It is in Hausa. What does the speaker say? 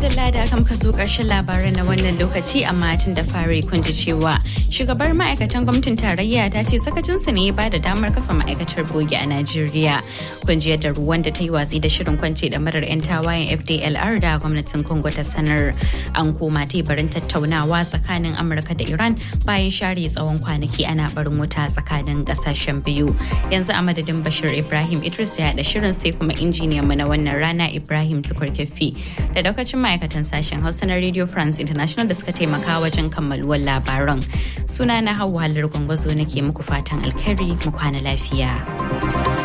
madalla da aka muka zo ƙarshen labaran na wannan lokaci amma tun da fari kun ji cewa shugabar ma'aikatan gwamnatin tarayya ta ce sakacinsu ne ba da damar kafa ma'aikatar bogi a Najeriya. Kun ji yadda ruwan da ta yi watsi da shirin kwance da marar 'yan tawayen FDLR da gwamnatin Congo ta sanar an koma teburin tattaunawa tsakanin Amurka da Iran bayan share tsawon kwanaki ana barin wuta tsakanin ƙasashen biyu. Yanzu a madadin Bashir Ibrahim Idris da yaɗa shirin sai kuma injiniyan mu na wannan rana Ibrahim Tukur Kefi da daukacin ma'aikatan sashen Hausa na Radio France International da suka taimaka wajen kammaluwar labaran. Suna na Hauwa Halar Gwangwazo nake muku fatan alkhairi mu kwana lafiya.